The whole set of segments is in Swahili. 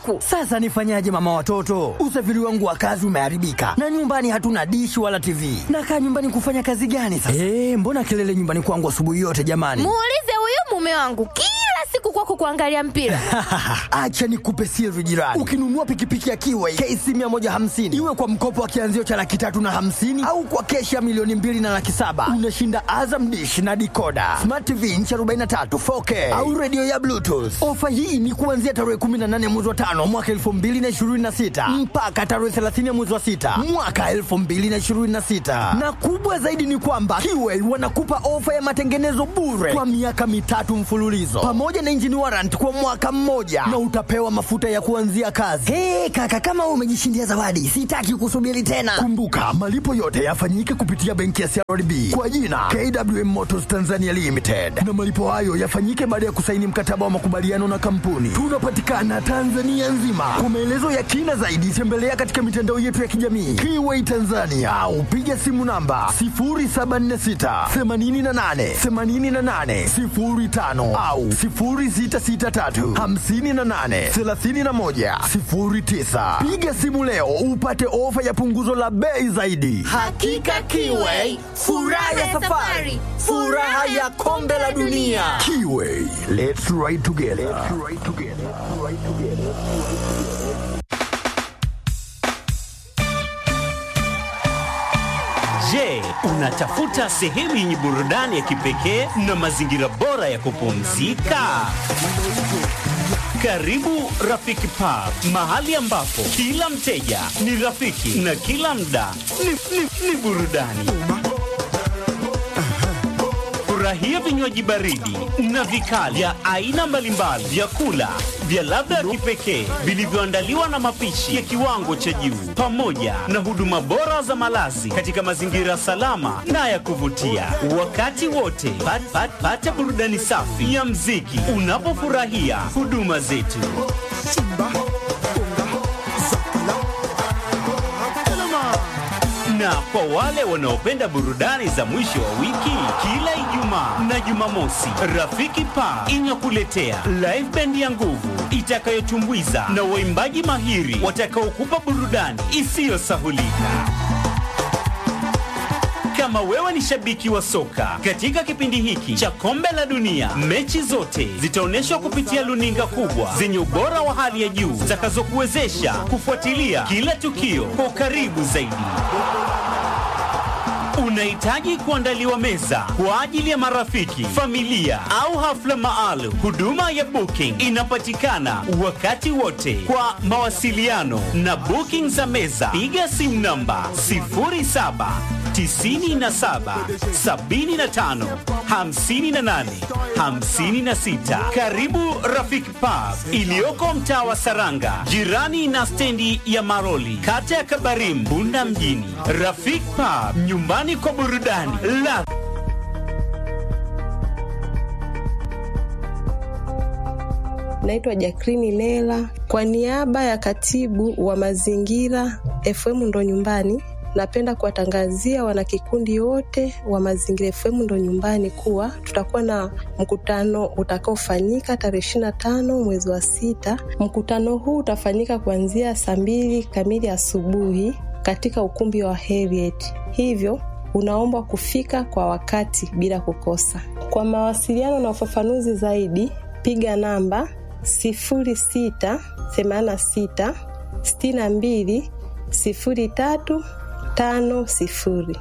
siku. Sasa nifanyaje mama watoto? Usafiri wangu wa kazi umeharibika na nyumbani hatuna dishi wala TV. Nakaa nyumbani kufanya kazi gani sasa? Eh, mbona kelele nyumbani kwangu asubuhi yote jamani? Muulize huyu mume wangu kila siku kwako kuangalia mpira. Acha nikupe siri jirani. Ukinunua pikipiki ya Kiway KC 150 iwe kwa mkopo wa kianzio cha laki tatu na hamsini au kwa keshi ya milioni mbili na laki saba unashinda Azam dish na dikoda smart TV inchi 43 4K au redio ya Bluetooth. Ofa hii ni kuanzia tarehe 18 mwezi wa tano mwaka 2026 mpaka tarehe 30 mwezi wa sita mwaka 2026, na kubwa zaidi ni kwamba Kiway wanakupa ofa ya matengenezo bure kwa miaka mitatu mfululizo pamoja na engine warrant kwa mwaka mmoja na utapewa mafuta ya kuanzia kazi. Hey, kaka kama wewe umejishindia zawadi, sitaki kusubiri tena. Kumbuka malipo yote yafanyike kupitia benki ya CRDB kwa jina KWM Motors Tanzania Limited, na malipo hayo yafanyike baada ya kusaini mkataba wa makubaliano na kampuni. Tunapatikana Tanzania nzima. Kwa maelezo ya kina zaidi, tembelea katika mitandao yetu ya kijamii Kiway Tanzania au piga simu namba 0746 88 88 05 au 0663 58 31 09. Piga simu leo upate ofa ya punguzo la bei zaidi. Hakika Kiway, furaha ya safari, furaha ya kombe la dunia. Kiway, let's ride together. Let's ride together. Let's ride together. Je, unatafuta sehemu yenye burudani ya kipekee na mazingira bora ya kupumzika? Karibu Rafiki Pub, mahali ambapo kila mteja ni rafiki na kila mda ni, ni, ni burudani. Furahia vinywaji baridi na vikali vya aina mbalimbali, vyakula vya ladha ya kipekee vilivyoandaliwa na mapishi ya kiwango cha juu, pamoja na huduma bora za malazi katika mazingira salama na ya kuvutia. Wakati wote pat, pat, pata burudani safi ya mziki unapofurahia huduma zetu. Na kwa wale wanaopenda burudani za mwisho wa wiki, kila Ijumaa na Jumamosi, Rafiki Pa inakuletea live band ya nguvu itakayotumbuiza na waimbaji mahiri watakaokupa burudani isiyosahulika. Kama wewe ni shabiki wa soka, katika kipindi hiki cha kombe la dunia, mechi zote zitaonyeshwa kupitia luninga kubwa zenye ubora wa hali ya juu zitakazokuwezesha kufuatilia kila tukio kwa ukaribu zaidi. Unahitaji kuandaliwa meza kwa ajili ya marafiki, familia au hafla maalum. Huduma ya booking inapatikana wakati wote. Kwa mawasiliano na booking za meza, piga simu namba 07 97 75 58 56. Karibu Rafiki Pub iliyoko mtaa wa Saranga, jirani na stendi ya Maroli, kata ya Kabarim, Bunda mjini. Rafiki Pub, nyumbani kwa burudani la Naitwa Jakrini Lela kwa niaba ya katibu wa mazingira FM ndo nyumbani. Napenda kuwatangazia wanakikundi wote wa Mazingira FM ndo nyumbani kuwa tutakuwa na mkutano utakaofanyika tarehe ishirini na tano mwezi wa sita. Mkutano huu utafanyika kuanzia saa mbili kamili asubuhi katika ukumbi wa Heriet, hivyo unaombwa kufika kwa wakati bila kukosa. Kwa mawasiliano na ufafanuzi zaidi, piga namba sifuri sita themanini na sita sitini na mbili sifuri tatu tano sifuri.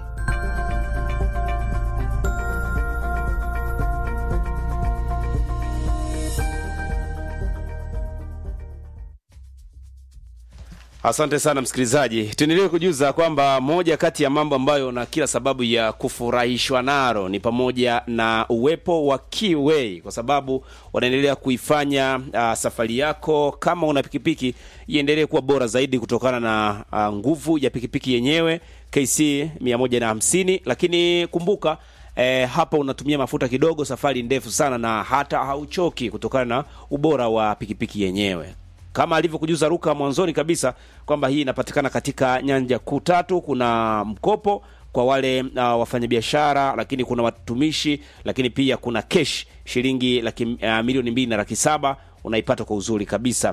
Asante sana msikilizaji, tuendelee kujuza kwamba moja kati ya mambo ambayo na kila sababu ya kufurahishwa naro ni pamoja na uwepo wa Kiway, kwa sababu wanaendelea kuifanya uh, safari yako kama una pikipiki iendelee kuwa bora zaidi kutokana na uh, nguvu ya pikipiki yenyewe KC 150 lakini kumbuka E, hapa unatumia mafuta kidogo, safari ndefu sana, na hata hauchoki kutokana na ubora wa pikipiki yenyewe kama alivyokujuza Ruka mwanzoni kabisa kwamba hii inapatikana katika nyanja kuu tatu. Kuna mkopo kwa wale uh, wafanyabiashara, lakini kuna watumishi, lakini pia kuna kesh shilingi laki, uh, milioni mbili na laki saba unaipata kwa uzuri kabisa.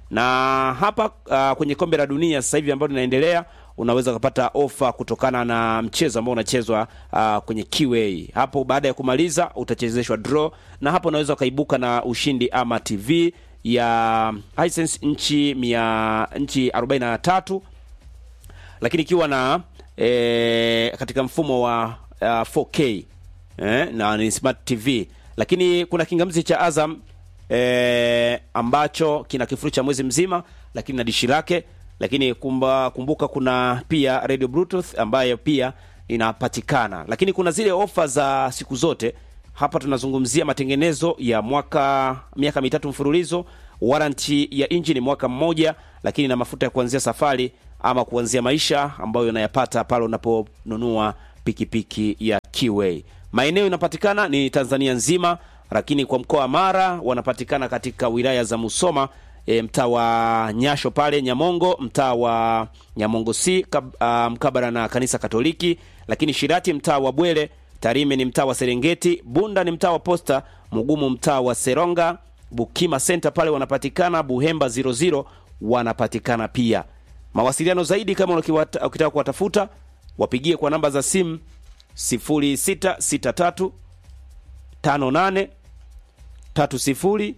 na hapa uh, kwenye kombe la dunia sasa hivi ambalo linaendelea unaweza ukapata ofa kutokana na mchezo ambao unachezwa uh, kwenye QA. Hapo baada ya kumaliza utachezeshwa draw, na hapo unaweza ukaibuka na ushindi ama TV ya Hisense nchi mia nchi 43 lakini ikiwa na e, katika mfumo wa uh, 4K eh, na ni smart TV, lakini kuna kingamzi cha Azam e, ambacho kina kifurushi cha mwezi mzima, lakini na dishi lake. Lakini kumba, kumbuka kuna pia radio bluetooth ambayo pia inapatikana, lakini kuna zile ofa za siku zote. Hapa tunazungumzia matengenezo ya mwaka miaka mitatu mfululizo, waranti ya injini mwaka mmoja, lakini na mafuta ya kuanzia safari ama kuanzia maisha ambayo unayapata pale unaponunua pikipiki ya Kiway. Maeneo inapatikana ni Tanzania nzima, lakini kwa mkoa wa Mara wanapatikana katika wilaya za Musoma e, mtaa wa Nyasho pale Nyamongo, mtaa wa Nyamongo C kab, uh, mkabara na kanisa Katoliki, lakini Shirati mtaa wa Bwele, Tarime ni mtaa wa Serengeti, Bunda ni mtaa wa Posta, Mugumu mtaa wa Seronga, Bukima Center pale wanapatikana, Buhemba 00 wanapatikana pia. Mawasiliano zaidi kama ukiwata- ukitaka kuwatafuta wapigie kwa namba za simu 0663 58 30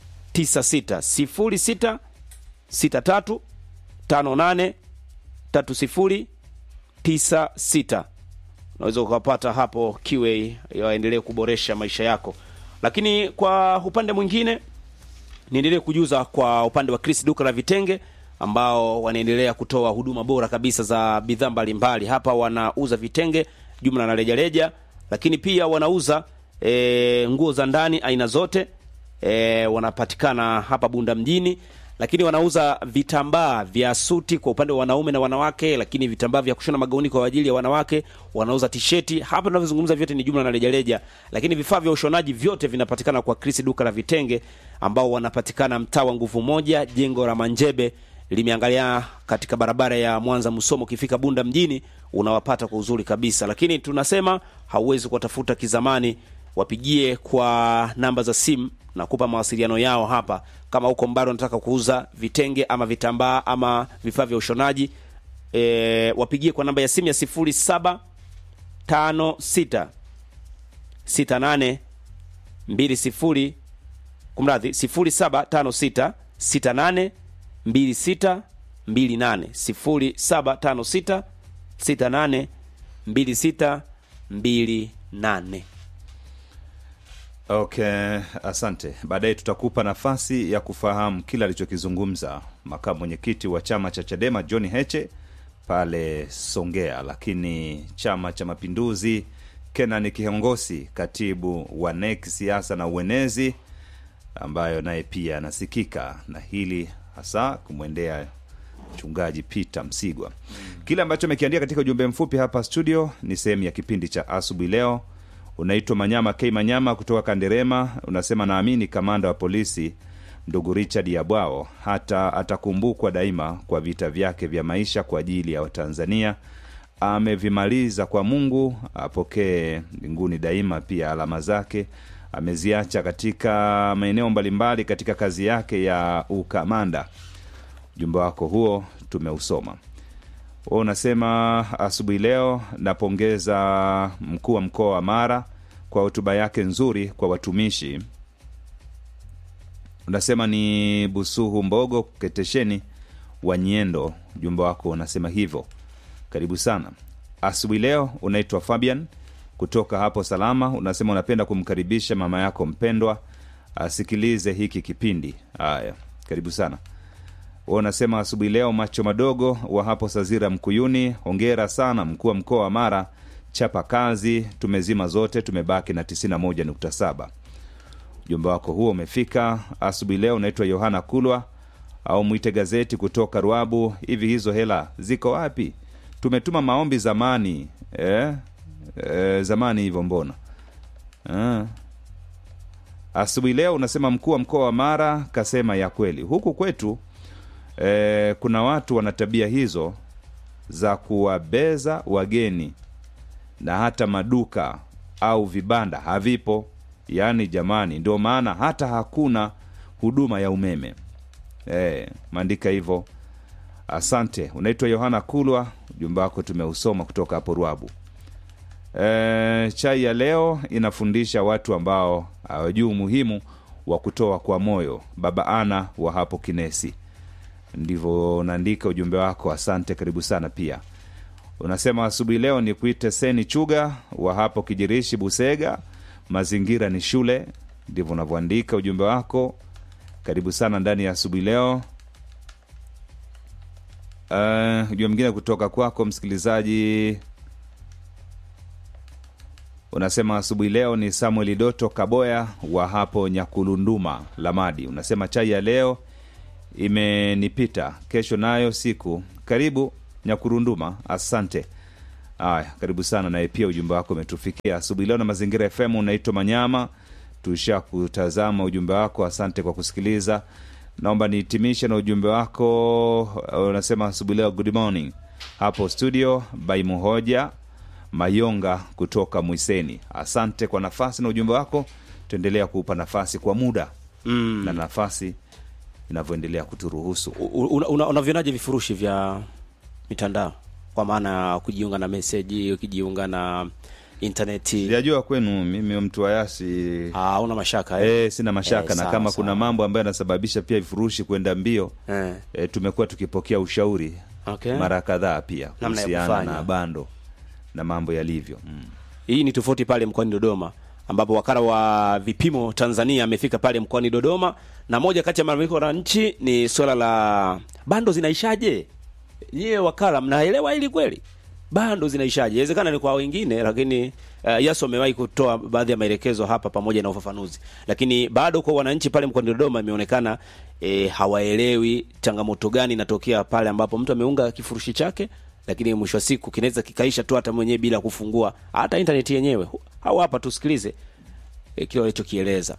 96 06 63 58 30 96 unaweza ukapata hapo kiwe yaendelee kuboresha maisha yako. Lakini kwa upande mwingine niendelee kujuza kwa upande wa Chris duka la vitenge ambao wanaendelea kutoa huduma bora kabisa za bidhaa mbalimbali. Hapa wanauza vitenge jumla na rejareja, lakini pia wanauza e, nguo za ndani aina zote e, wanapatikana hapa Bunda mjini, lakini wanauza vitambaa vya suti kwa upande wa wanaume na wanawake, lakini vitambaa vya kushona magauni kwa ajili ya wanawake, wanauza tisheti. Hapa tunavyozungumza vyote ni jumla na rejareja, lakini vifaa vya ushonaji vyote vinapatikana kwa Chris duka la vitenge ambao wanapatikana mtaa wa nguvu moja, jengo la Manjebe limeangalia katika barabara ya Mwanza Musomo. Ukifika Bunda mjini unawapata kwa uzuri kabisa, lakini tunasema hauwezi kuwatafuta kizamani, wapigie kwa namba za simu na kupa mawasiliano yao hapa. Kama huko Mbaro unataka kuuza vitenge ama vitambaa ama vifaa vya ushonaji e, wapigie kwa namba ya simu ya sifuri saba tano sita sita nane mbili sifuri kumradhi sifuri saba tano sita sita nane mbili sita mbili nane sifuri saba tano sita sita nane mbili sita mbili nane Okay, asante. Baadaye tutakupa nafasi ya kufahamu kile alichokizungumza makamu mwenyekiti wa chama cha Chadema John Heche pale Songea, lakini chama cha Mapinduzi Kenan Kihongosi, katibu wa NEC siasa na uenezi, ambayo naye pia anasikika na hili hasa kumwendea mchungaji Peter Msigwa. Kile ambacho amekiandia katika ujumbe mfupi hapa studio ni sehemu ya kipindi cha asubuhi leo. Unaitwa Manyama K Manyama kutoka Kanderema, unasema naamini kamanda wa polisi ndugu Richard Yabwao hata atakumbukwa daima kwa vita vyake vya maisha kwa ajili ya Watanzania. Amevimaliza kwa Mungu, apokee mbinguni daima. Pia alama zake ameziacha katika maeneo mbalimbali katika kazi yake ya ukamanda. Ujumbe wako huo tumeusoma. Wewe unasema asubuhi leo napongeza mkuu wa mkoa wa Mara kwa hotuba yake nzuri kwa watumishi. Unasema ni Busuhu Mbogo Ketesheni wa Nyendo. Ujumbe wako unasema hivyo. Karibu sana asubuhi leo. Unaitwa Fabian kutoka hapo Salama, unasema unapenda kumkaribisha mama yako mpendwa asikilize hiki kipindi. Haya, karibu sana wa unasema asubuhi leo macho madogo wa hapo Sazira Mkuyuni, hongera sana mkuu wa mkoa wa Mara, chapa kazi, tumezima zote, tumebaki na 91.7. Ujumbe wako huo umefika asubuhi leo. Unaitwa Yohana Kulwa au mwite gazeti kutoka Ruabu. Hivi hizo hela ziko wapi? Tumetuma maombi zamani eh? Eh, zamani hivyo mbona eh? Asubuhi leo unasema mkuu wa mkoa wa Mara kasema ya kweli, huku kwetu e, kuna watu wana tabia hizo za kuwabeza wageni na hata maduka au vibanda havipo. Yaani jamani, ndio maana hata hakuna huduma ya umeme. eh, maandika hivyo asante unaitwa yohana kulwa ujumbe wako tumeusoma kutoka hapo rwabu e, chai ya leo inafundisha watu ambao hawajui umuhimu wa kutoa kwa moyo baba ana wa hapo kinesi ndivyo unaandika ujumbe wako asante karibu sana pia unasema asubuhi leo ni kuite seni chuga wa hapo kijirishi busega mazingira ni shule ndivyo unavyoandika ujumbe wako karibu sana ndani ya asubuhi leo uh, ujumbe mwingine kutoka kwako msikilizaji unasema asubuhi leo ni samuel doto kaboya wa hapo nyakulunduma lamadi unasema chai ya leo imenipita kesho nayo siku karibu nyakurunduma asante aya karibu sana naye pia ujumbe wako umetufikia asubuhi leo na mazingira fm unaitwa manyama tusha kutazama ujumbe wako asante kwa kusikiliza naomba nihitimishe na ujumbe wako unasema asubuhi leo good morning hapo studio by muhoja mayonga kutoka mwiseni asante kwa nafasi na ujumbe wako tuendelea kuupa nafasi kwa muda mm. na nafasi inavyoendelea kuturuhusu unavyonaje una, unavionaje vifurushi vya mitandao kwa maana ya kujiunga na meseji ukijiunga na intaneti sijajua kwenu mimi mtu wayasi Ah, una mashaka eh? e, sina mashaka Eh, na sawa, kama sawa. kuna mambo ambayo yanasababisha pia vifurushi kwenda mbio Eh. e, tumekuwa tukipokea ushauri Okay. mara kadhaa pia Namna ya kuhusiana kufanya. na bando na mambo yalivyo mm. hii ni tofauti pale mkoani dodoma ambapo wakala wa vipimo tanzania amefika pale mkoani dodoma na moja kati ya malalamiko ya wananchi ni swala la bando zinaishaje nyie wakala mnaelewa hili kweli bando zinaishaje inawezekana ni kwa wengine lakini uh, yaso amewahi kutoa baadhi ya maelekezo hapa pamoja na ufafanuzi lakini bado kwa wananchi pale mkoani dodoma imeonekana e, hawaelewi changamoto gani inatokea pale ambapo mtu ameunga kifurushi chake lakini mwisho wa siku kinaweza kikaisha tu hata mwenyewe bila kufungua hata intaneti yenyewe au hapa tusikilize e, kile walichokieleza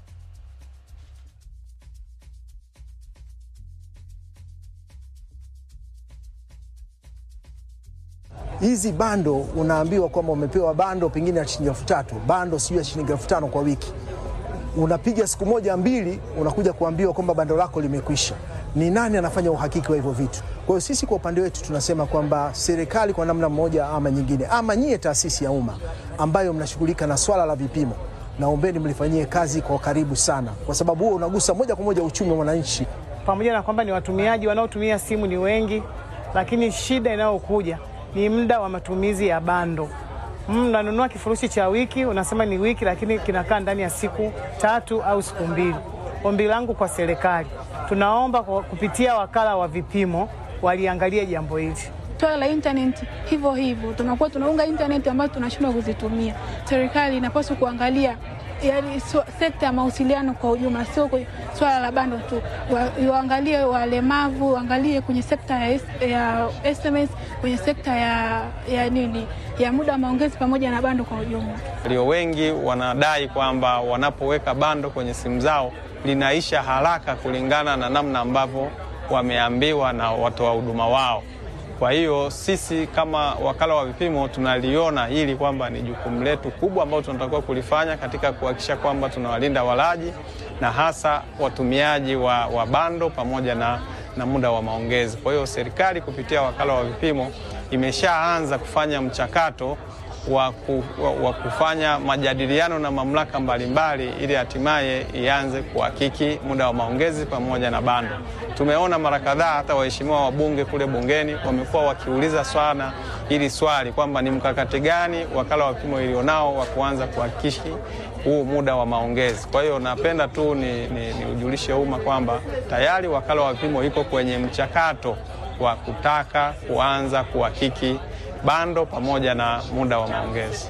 hizi bando unaambiwa kwamba umepewa bando pengine ya shilingi elfu tatu bando sijui ya shilingi elfu tano kwa wiki unapiga siku moja mbili unakuja kuambiwa kwamba bando lako limekwisha ni nani anafanya uhakiki wa hivyo vitu kwa hiyo sisi kwa upande wetu tunasema kwamba serikali kwa namna mmoja ama nyingine ama nyie taasisi ya umma ambayo mnashughulika na swala la vipimo naombeni mlifanyie kazi kwa karibu sana kwa sababu huo unagusa moja kwa moja uchumi wa mwananchi pamoja na kwamba ni watumiaji wanaotumia simu ni wengi, lakini shida inayokuja ni muda wa matumizi ya bando. Mm, Unanunua kifurushi cha wiki, unasema ni wiki, lakini kinakaa ndani ya siku tatu au siku mbili. Ombi langu kwa serikali, tunaomba kwa kupitia wakala wa vipimo waliangalie jambo hili. Swala la internet hivyo hivyo, tunakuwa tunaunga internet ambazo tunashindwa kuzitumia. Serikali inapaswa kuangalia yani so, sekta ya mawasiliano kwa ujumla, sio kwenye swala la bando tu, Wa- waangalie walemavu, waangalie kwenye sekta ya, S- ya SMS, kwenye sekta ya, ya nini ya muda wa maongezi pamoja na bando kwa ujumla. Walio wengi wanadai kwamba wanapoweka bando kwenye simu zao linaisha haraka kulingana na namna ambavyo wameambiwa na watoa huduma wao. Kwa hiyo sisi kama wakala wa vipimo tunaliona hili kwamba ni jukumu letu kubwa ambalo tunatakiwa kulifanya katika kuhakikisha kwamba tunawalinda walaji na hasa watumiaji wa, wa bando pamoja na, na muda wa maongezi. Kwa hiyo serikali kupitia wakala wa vipimo imeshaanza kufanya mchakato wa, ku, wa, wa kufanya majadiliano na mamlaka mbalimbali ili hatimaye ianze kuhakiki muda wa maongezi pamoja na bando. Tumeona mara kadhaa hata waheshimiwa wabunge kule bungeni wamekuwa wakiuliza sana hili swali kwamba ni mkakati gani wakala wa vipimo ilionao wa kuanza kuhakikishi huu muda wa maongezi. Kwa hiyo napenda tu ni, ni, ni ujulishe umma kwamba tayari wakala wa vipimo iko kwenye mchakato wa kutaka kuanza kuhakiki bando pamoja na muda wa maongezi.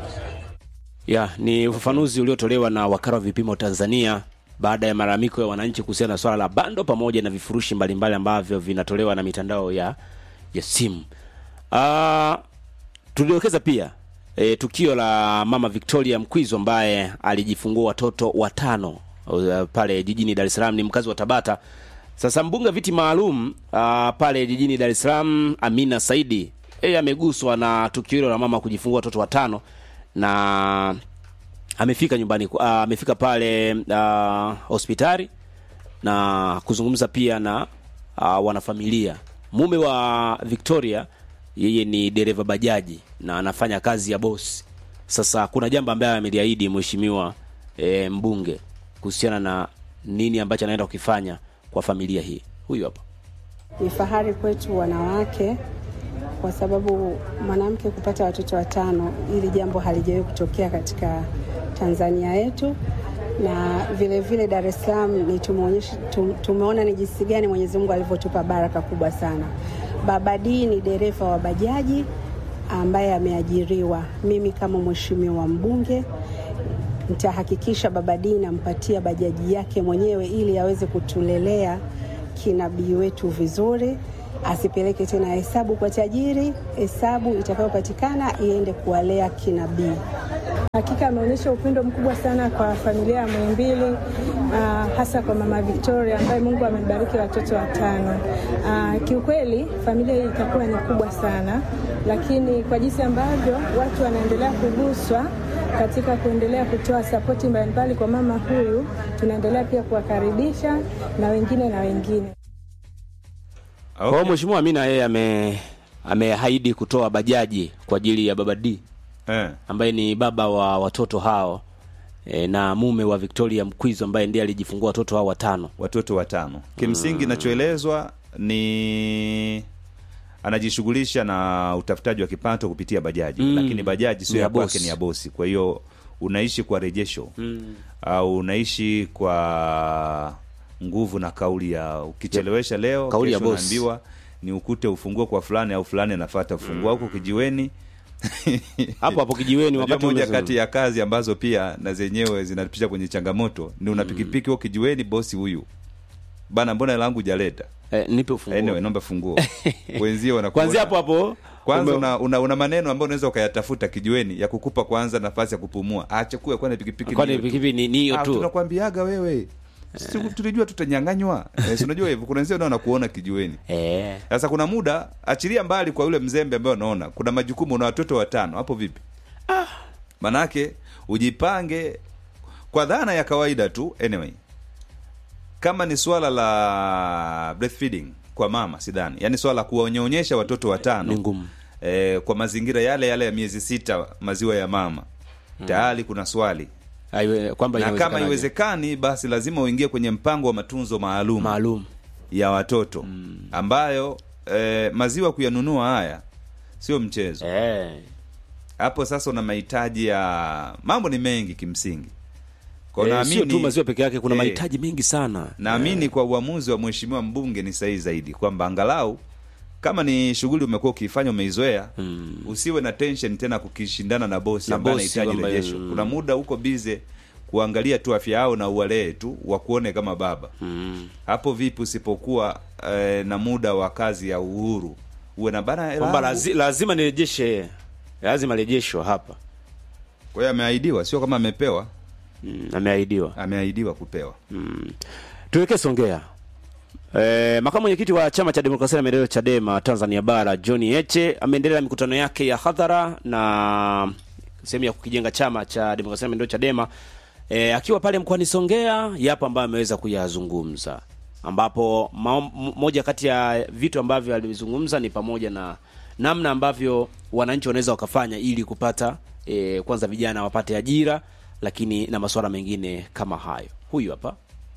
ya ni ufafanuzi uliotolewa na wakala wa vipimo tanzania baada ya malalamiko ya wananchi kuhusiana na swala la bando pamoja na vifurushi mbalimbali ambavyo vinatolewa na mitandao ya ya simu uh, tuliokeza pia e, tukio la mama victoria mkwizo ambaye alijifungua watoto watano uh, pale jijini dar es salaam ni mkazi wa tabata sasa mbunge wa viti maalum uh, pale jijini dar es salaam amina saidi yeye ameguswa na tukio hilo la mama kujifungua watoto watano na amefika nyumbani uh, amefika pale uh, hospitali na kuzungumza pia na uh, wanafamilia. Mume wa Victoria yeye ni dereva bajaji na anafanya kazi ya bosi. Sasa kuna jambo ambaye ameliahidi mheshimiwa e, mbunge kuhusiana na nini ambacho anaenda kukifanya kwa familia hii. Huyu hapa. Ni fahari kwetu wanawake kwa sababu mwanamke kupata watoto watano, hili jambo halijawahi kutokea katika Tanzania yetu, na vile vile Dar es Salaam ni tumeonyesha tum, tumeona ni jinsi gani Mwenyezi Mungu alivyotupa baraka kubwa sana. Baba D ni dereva wa bajaji ambaye ameajiriwa. Mimi kama mheshimiwa mbunge nitahakikisha Baba D nampatia bajaji yake mwenyewe ili aweze kutulelea kinabii wetu vizuri, asipeleke tena hesabu kwa tajiri. Hesabu itakayopatikana iende kuwalea kinabii. Hakika ameonyesha upendo mkubwa sana kwa familia ya Muhimbili, uh, hasa kwa mama Victoria ambaye Mungu amebariki watoto watano. Uh, kiukweli familia hii itakuwa ni kubwa sana, lakini kwa jinsi ambavyo watu wanaendelea kuguswa katika kuendelea kutoa sapoti mbalimbali kwa mama huyu, tunaendelea pia kuwakaribisha na wengine na wengine. Kwa hiyo mheshimiwa Amina yeye ame ameahidi kutoa bajaji kwa ajili ya baba D eh, ambaye ni baba wa watoto hao e, na mume wa Victoria Mkwizo ambaye ndiye alijifungua watoto hao watano. watoto watano. Kimsingi inachoelezwa ni anajishughulisha na utafutaji wa kipato kupitia bajaji Mm. lakini bajaji sio Ni ya ya kwake, bosi. ni ya bosi. Kwa hiyo unaishi kwa rejesho Mm. au unaishi kwa nguvu na kauli ya ukichelewesha leo Kauli ya kesho bosi. unaambiwa ni ukute ufunguo kwa fulani au fulani anafuata ufunguo huko kijiweni Hapo hapo kijiweni Unajua wakati moja umezo- kati ya kazi ambazo pia na zenyewe zinapisha kwenye changamoto ni una pikipiki huko kijiweni, bosi huyu bana, mbona hela yangu hujaleta? Eh, nipe ufunguo. Anyway, naomba funguo. Wenzio wanakuona. Kwanzia hapo hapo Kwanza ume- una, una, una maneno ambayo unaweza ukayatafuta kijiweni ya kukupa kwanza nafasi ya kupumua. Acha kuwa kwani pikipiki Kwani ni hiyo tu. pikipiki ni- ni hiyo Ah, tu. Tunakwambiaga wewe. Si tulijua tutanyang'anywa. Eh, si unajua hivyo kuna wenzio nao wanakuona kijiweni. Eh. Sasa kuna muda achilia mbali kwa yule mzembe ambaye unaona kuna majukumu una watoto watano hapo vipi? Manake ujipange kwa dhana ya kawaida tu anyway. Kama ni swala la breastfeeding kwa mama sidhani. Yaani swala la kuwanyonyesha watoto watano. Ni ngumu. Eh, kwa mazingira yale yale ya miezi sita maziwa ya mama. Tayari kuna swali. Aiwe, kwamba Na kama inawezekanaje? iwezekani basi lazima uingie kwenye mpango wa matunzo maalum maalum ya watoto ambayo eh, maziwa kuyanunua haya sio mchezo hapo sasa una mahitaji ya mambo ni mengi kimsingi Kwa Eh, naamini- sio tu maziwa peke yake, kuna eh, mahitaji mengi sana. naamini kwa uamuzi wa mheshimiwa mbunge ni sahihi zaidi kwamba angalau kama ni shughuli umekuwa ukiifanya umeizoea usiwe na tension tena kukishindana na bosi Na ambaye bosi anahitaji ambaye- rejesho mm. kuna muda uko bize kuangalia tu afya yao na uwalee tu wakuone kama baba hapo vipi usipokuwa eh, na muda wa kazi ya uhuru uwe na bana hela kwamba yangu. lazi, lazima nirejeshe, lazima rejeshwa hapa. kwa hiyo ameahidiwa sio kama amepewa mm, ameahidiwa ameahidiwa kupewa mm. tuelekee Songea. E, makamu mwenyekiti wa chama cha demokrasia na maendeleo Chadema Tanzania Bara John Heche ameendelea na mikutano yake ya hadhara na sehemu ya kukijenga chama cha demokrasia na maendeleo Chadema e, akiwa pale mkoani Songea, yapo ambayo ameweza kuyazungumza, ambapo mao- m- moja kati ya vitu ambavyo alizungumza ni pamoja na namna ambavyo wananchi wanaweza wakafanya ili kupata e, kwanza vijana wapate ajira, lakini na masuala mengine kama hayo. Huyu hapa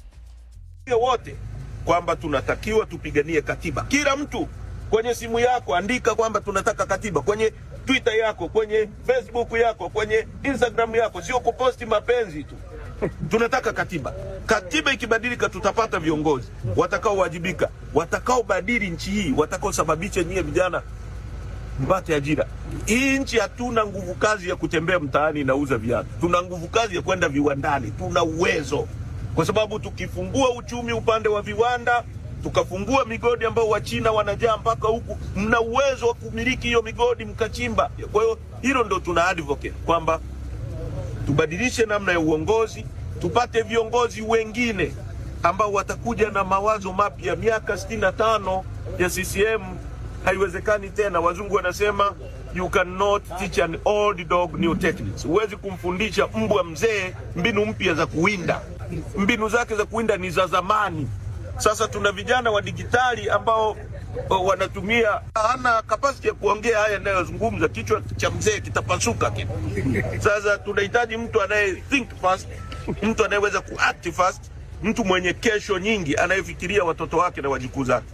wote kwamba tunatakiwa tupiganie katiba. Kila mtu kwenye simu yako andika kwamba tunataka katiba, kwenye Twitter yako, kwenye Facebook yako, kwenye Instagram yako, sio kuposti mapenzi tu. Tunataka katiba. Katiba ikibadilika, tutapata viongozi watakaowajibika, watakaobadili nchi hii, watakaosababisha nyie vijana mpate ajira. Hii nchi hatuna nguvu kazi ya kutembea mtaani inauza viatu, tuna nguvu kazi ya kwenda viwandani, tuna uwezo, kwa sababu tukifungua uchumi upande wa viwanda, tukafungua migodi ambao Wachina wanajaa mpaka huku, mna uwezo wa kumiliki hiyo migodi mkachimba. Kwa hiyo hilo ndo tuna advocate kwamba tubadilishe namna ya uongozi, tupate viongozi wengine ambao watakuja na mawazo mapya. Miaka 65 ya CCM haiwezekani tena. Wazungu wanasema you cannot teach an old dog new techniques. Huwezi kumfundisha mbwa mzee mbinu mpya za kuwinda. mbinu zake za kuwinda ni za zamani. Sasa tuna vijana wa dijitali ambao o, wanatumia, hana kapasiti ya kuongea haya yanayozungumza, kichwa cha mzee kitapasuka kitu. Sasa tunahitaji mtu anaye think fast, mtu anayeweza kuact fast, mtu mwenye kesho nyingi, anayefikiria watoto wake na wajukuu zake.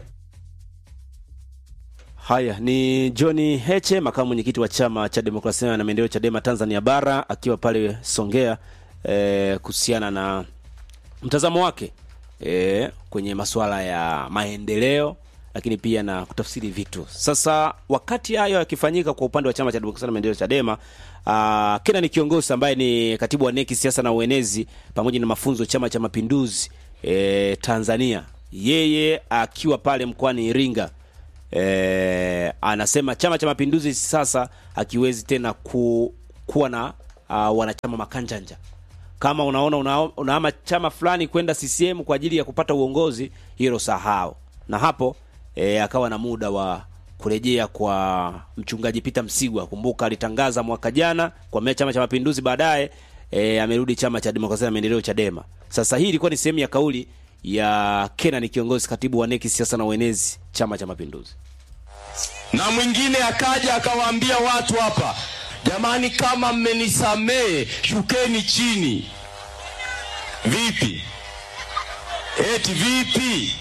Haya ni John Heche, makamu mwenyekiti wa chama cha demokrasia na maendeleo Chadema Tanzania Bara, akiwa pale Songea eh, kuhusiana na mtazamo wake eh, kwenye masuala ya maendeleo, lakini pia na kutafsiri vitu. Sasa wakati hayo yakifanyika kwa upande wa chama cha demokrasia na maendeleo Chadema, uh, Kena ni kiongozi ambaye ni katibu wa neki siasa na uenezi pamoja na mafunzo chama cha mapinduzi eh, Tanzania, yeye akiwa pale mkoani Iringa e, anasema chama cha mapinduzi sasa hakiwezi tena ku, kuwa na uh, wanachama makanjanja kama unaona una, unahama chama fulani kwenda CCM kwa ajili ya kupata uongozi, hilo sahau. Na hapo e, akawa na muda wa kurejea kwa mchungaji Peter Msigwa. Kumbuka alitangaza mwaka jana kwa chama cha mapinduzi, baadaye e, amerudi chama cha demokrasia na maendeleo Chadema. Sasa hii ilikuwa ni sehemu ya kauli ya Kenan kiongozi katibu wa neki siasa na uenezi chama cha mapinduzi. Na mwingine akaja akawaambia watu hapa, jamani, kama mmenisamehe shukeni chini. Vipi? Eti vipi?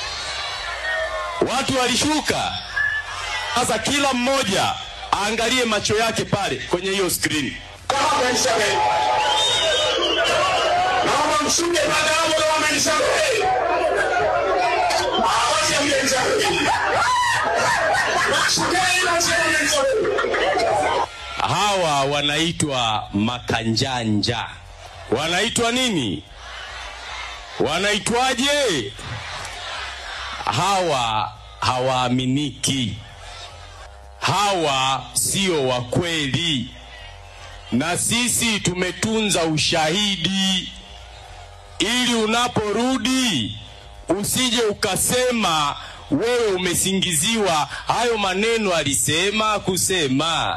Watu walishuka. Sasa kila mmoja aangalie macho yake pale kwenye hiyo skrini. Kama mmenisamehe, naomba mshuke baada ya hapo kama mmenisamehe. Awache mmenisamehe. Shukeni basi kama mmenisamehe. Hawa wanaitwa makanjanja. Wanaitwa nini? Wanaitwaje? Hawa hawaaminiki, hawa sio wa kweli, na sisi tumetunza ushahidi ili unaporudi usije ukasema wewe umesingiziwa. Hayo maneno alisema kusema,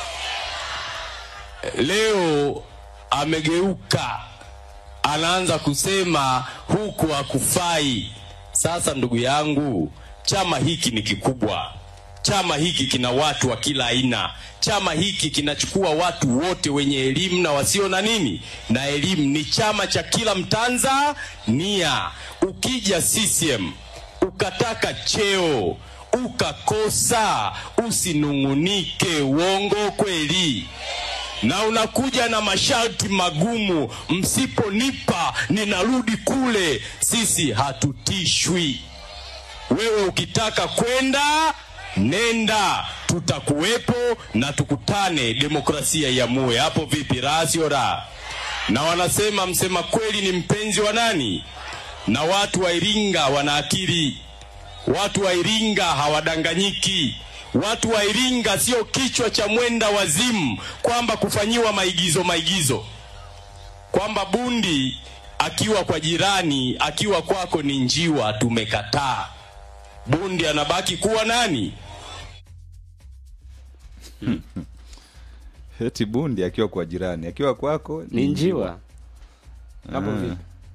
leo amegeuka, anaanza kusema huku hakufai. Sasa ndugu yangu, chama hiki ni kikubwa, chama hiki kina watu wa kila aina, chama hiki kinachukua watu wote wenye elimu na wasio na nini na elimu. Ni chama cha kila Mtanzania. Ukija CCM ukataka cheo ukakosa, usinung'unike. Uongo kweli? na unakuja na masharti magumu, msiponipa ninarudi kule. Sisi hatutishwi. Wewe ukitaka kwenda nenda, tutakuwepo na tukutane, demokrasia iamue. Hapo vipi? Raha sio raha? Na wanasema msema kweli ni mpenzi wa nani? Na watu wa Iringa wana akili, watu wa Iringa hawadanganyiki. Watu wa Iringa sio kichwa cha mwenda wazimu, kwamba kufanyiwa maigizo maigizo, kwamba bundi akiwa kwa jirani akiwa kwako ni njiwa. Tumekataa. Bundi anabaki kuwa nani? Eti bundi akiwa kwa jirani, akiwa kwako Ni njiwa. Hapo Ah. vipi?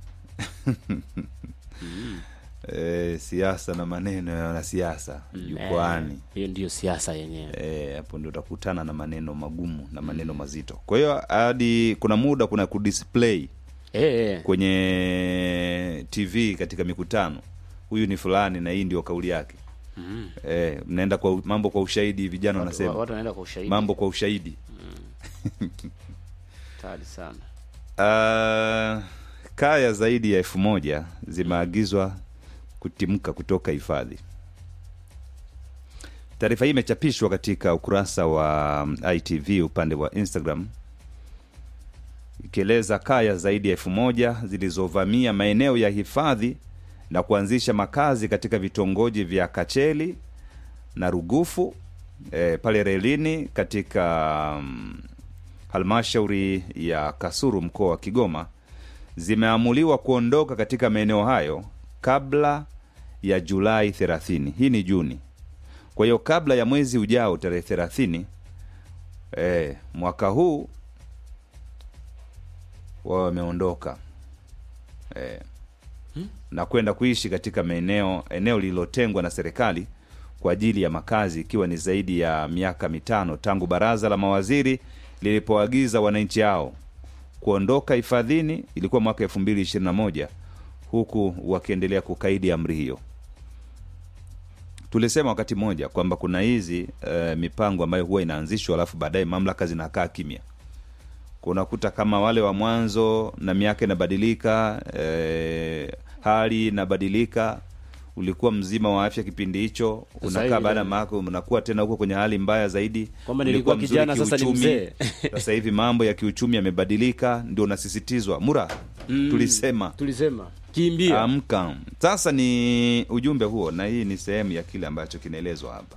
Eh, siasa na maneno ya wanasiasa jukwani. Eh, hiyo ndiyo siasa yenyewe. Eh, hapo ndio utakutana na maneno magumu na maneno mazito. Kwa hiyo hadi kuna muda kuna kudisplay Eh, kwenye TV katika mikutano, huyu ni fulani na hii ndio kauli yake. Mm. Eh, mnaenda kwa mambo kwa ushahidi, vijana Watu- wanasema watu wanaenda kwa ushahidi. mambo kwa ushahidi. Hatari sana. Uh, kaya zaidi ya elfu moja zimeagizwa kutimka kutoka hifadhi. Taarifa hii imechapishwa katika ukurasa wa um, ITV upande wa Instagram ikieleza kaya zaidi ya elfu moja zilizovamia maeneo ya hifadhi na kuanzisha makazi katika vitongoji vya Kacheli na Rugufu e, pale relini katika um, halmashauri ya Kasuru mkoa wa Kigoma zimeamuliwa kuondoka katika maeneo hayo kabla ya Julai 30. Hii ni Juni. Kwa hiyo kabla ya mwezi ujao tarehe 30 eh, mwaka huu wao wameondoka. eh, na kwenda kuishi katika maeneo eneo lililotengwa na serikali kwa ajili ya makazi ikiwa ni zaidi ya miaka mitano tangu baraza la mawaziri lilipoagiza wananchi hao kuondoka hifadhini ilikuwa mwaka 2021 huku wakiendelea kukaidi amri hiyo tulisema wakati mmoja kwamba kuna hizi e, mipango ambayo huwa inaanzishwa alafu baadaye mamlaka zinakaa kimya kunakuta kama wale wa mwanzo na miaka inabadilika e, hali inabadilika ulikuwa mzima wa afya kipindi hicho Sasa unakaa hivi baada ya tena. maka unakuwa tena huko kwenye hali mbaya zaidi Kwamba Ulikuwa nilikuwa mzuri kijana, sasa ni kiuchumi. mzee. sasa hivi mambo ya kiuchumi yamebadilika ndio unasisitizwa mura Mm, tulisema tulisema kimbia amka sasa ni ujumbe huo na hii ni sehemu ya kile ambacho kinaelezwa hapa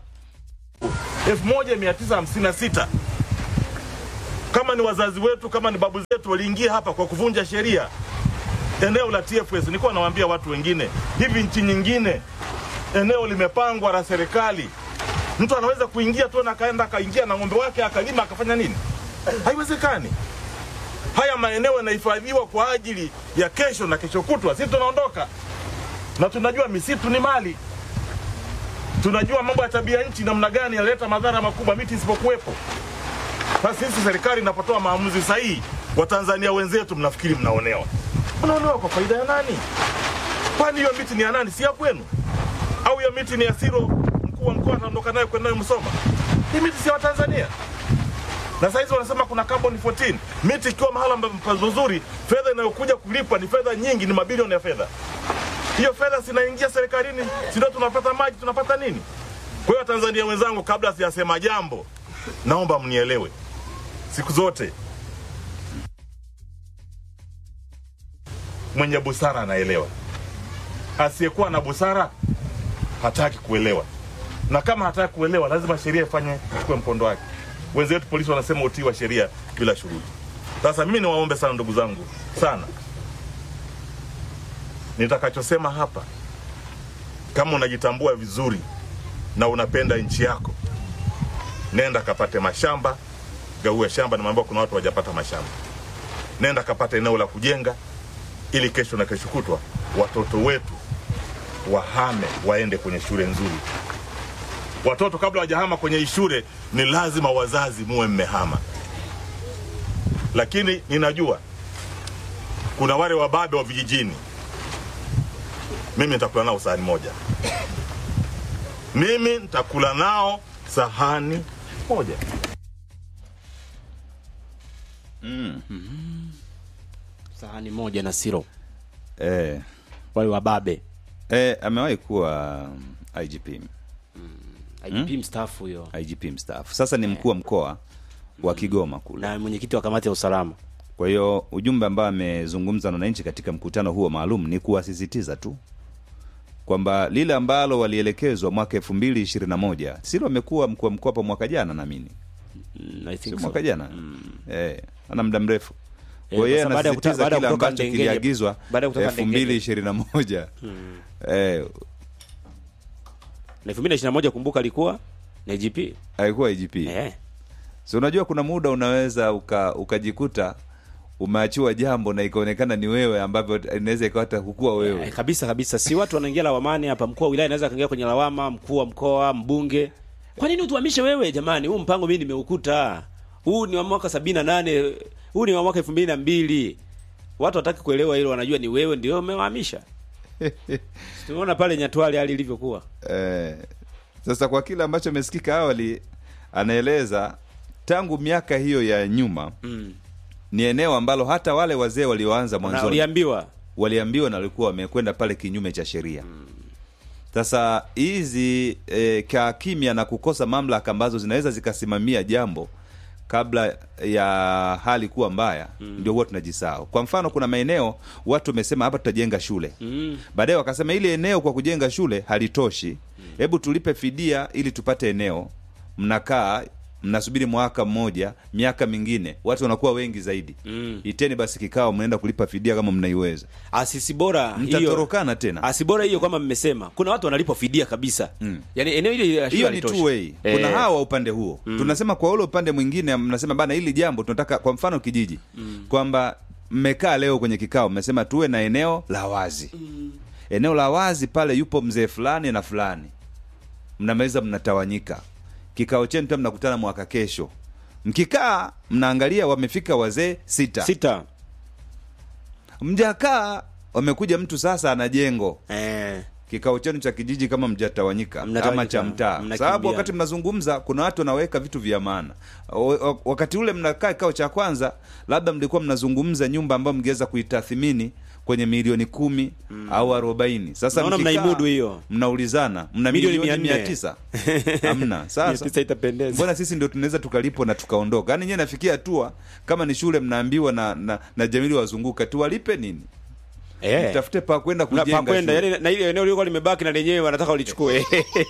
1956 kama ni wazazi wetu kama ni babu zetu waliingia hapa kwa kuvunja sheria eneo la TFS. Nilikuwa nawaambia watu wengine hivi, nchi nyingine eneo limepangwa la serikali, mtu anaweza kuingia tu na akaenda akaingia na ng'ombe wake akalima akafanya nini? Haiwezekani. Haya maeneo yanahifadhiwa kwa ajili ya kesho na kesho kutwa. Sisi tunaondoka na tunajua misitu ni mali tunajua mambo ya tabia nchi namna gani yanaleta madhara makubwa miti isipokuwepo. Sasa sisi serikali inapotoa maamuzi sahihi, Watanzania wenzetu mnafikiri mnaonewa. Mnaonewa kwa faida ya nani? Kwani hiyo miti ni ya nani? Si ya kwenu? Au hiyo miti ni ya Siro, mkuu wa mkoa anaondoka nayo kwenda nayo Msoma? Hii miti si ya Watanzania. Na saizi wanasema kuna carbon 14. Miti ikiwa mahala pazuri, fedha inayokuja kulipwa ni fedha nyingi, ni mabilioni ya fedha hiyo fedha zinaingia serikalini, si ndio tunapata maji, tunapata nini? Kwa hiyo Watanzania wenzangu, kabla sijasema jambo, naomba mnielewe siku zote, mwenye busara anaelewa, asiyekuwa na busara hataki kuelewa, na kama hataki kuelewa, lazima sheria ifanye chukue mkondo wake. Wenzetu polisi wanasema utii wa sheria bila shuruti. Sasa mimi niwaombe sana ndugu zangu sana, nitakachosema hapa, kama unajitambua vizuri na unapenda nchi yako, nenda kapate mashamba, gaue shamba. Nimeambiwa kuna watu wajapata mashamba, nenda kapate eneo la kujenga, ili kesho na kesho kutwa watoto wetu wahame waende kwenye shule nzuri. Watoto kabla wajahama kwenye hii shule, ni lazima wazazi muwe mmehama. Lakini ninajua kuna wale wababe wa vijijini mimi nitakula nao sahani moja, mimi nitakula nao sahani moja. mm. sahani moja na siro eh, wale wababe eh, amewahi kuwa um, IGP IGP mstaafu huyo IGP mstaafu sasa ni mkuu wa mkoa wa Kigoma kule na mwenyekiti wa kamati ya usalama. Kwa hiyo ujumbe ambao amezungumza na wananchi katika mkutano huo maalum ni kuwasisitiza tu kwamba lile ambalo walielekezwa mwaka elfu mbili ishirini na moja silo amekuwa mkuu wa mkoa hapa mwaka jana naamini Mm, I think sio so. mwaka jana eh, ana muda mrefu Eh, kwa hiyo sasa baada ya kuta- anasisitiza baada ya kile kutoka ambacho Ndengele- kiliagizwa baada ya kutoka elfu mbili Ndengele. ishirini na moja Mm. eh, na elfu mbili na ishirini na moja kumbuka alikuwa na IGP alikuwa IGP eh. so unajua kuna muda unaweza uka, ukajikuta umeachiwa jambo na ikaonekana ni wewe ambavyo inaweza ikawa hata hukuwa wewe Eh, kabisa kabisa, si watu wanaingia lawamani hapa. Mkuu wa wilaya anaweza akaingia kwenye lawama, mkuu wa mkoa, mbunge. Kwa nini utuhamishe wewe? Jamani, huu mpango mimi nimeukuta, huu ni wa mwaka sabini na nane huu ni wa mwaka elfu mbili na mbili Watu wataki kuelewa hilo, wanajua ni wewe ndio umewahamisha. Tumeona pale Nyatwali hali ilivyokuwa. Eh, sasa kwa kile ambacho amesikika awali, anaeleza tangu miaka hiyo ya nyuma Mm. ni eneo ambalo hata wale wazee walioanza Na mwanzoni waliambiwa waliambiwa na walikuwa wamekwenda pale kinyume cha sheria. Sasa hizi e, kaa kimya na kukosa mamlaka ambazo zinaweza zikasimamia jambo kabla ya hali kuwa mbaya mm. ndio huwa tunajisahau. Kwa mfano, kuna maeneo watu wamesema hapa tutajenga shule mm. baadaye wakasema ile eneo kwa kujenga shule halitoshi, hebu tulipe fidia ili tupate eneo. Mnakaa mnasubiri mwaka mmoja, miaka mingine, watu wanakuwa wengi zaidi. Mm. Iteni basi kikao, mnaenda kulipa fidia kama mnaiweza, asisi bora hiyo mtatorokana tena. asi bora hiyo kwamba mmesema kuna watu wanalipwa fidia kabisa Mm. yani eneo hili la shule hiyo ni halitoshi. two way. Kuna Eh. hawa wa upande huo Mm. tunasema, kwa ule upande mwingine mnasema bana, hili jambo tunataka, kwa mfano kijiji Mm. kwamba mmekaa leo kwenye kikao mmesema tuwe na eneo la wazi eneo la wazi pale yupo mzee fulani na fulani mnamaliza mnatawanyika kikao chenu pia mnakutana mwaka kesho mkikaa mnaangalia wamefika wazee sita sita mjakaa wamekuja mtu sasa ana jengo eh. kikao chenu cha kijiji kama mjatawanyika ama Mnatawanyika, cha mtaa mnakimbia. sababu wakati mnazungumza kuna watu wanaweka vitu vya maana O- o- wakati ule mnakaa kikao cha kwanza labda mlikuwa mnazungumza nyumba ambayo mngeweza kuitathimini kwenye milioni kumi au arobaini sasa Naona mkikaa, mnaimudu hiyo. mnaulizana mna Milioni milioni mia mia nne. tisa hamna Mia sasa tisa itapendeza. mbona sisi ndio tunaweza tukalipwa na tukaondoka yaani nyewe nafikia hatua kama ni shule mnaambiwa na, na, na jamili wazunguka tuwalipe nini Eh. mtafute pa kwenda Na kujenga pa kwenda shule. yani, na ile eneo lilikuwa limebaki na lenyewe wanataka walichukue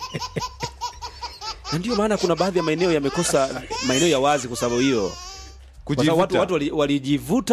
na ndio maana kuna baadhi ya maeneo yamekosa maeneo ya wazi kwa sababu hiyo Kwa sababu watu, Kujivuta. watu wali- walijivuta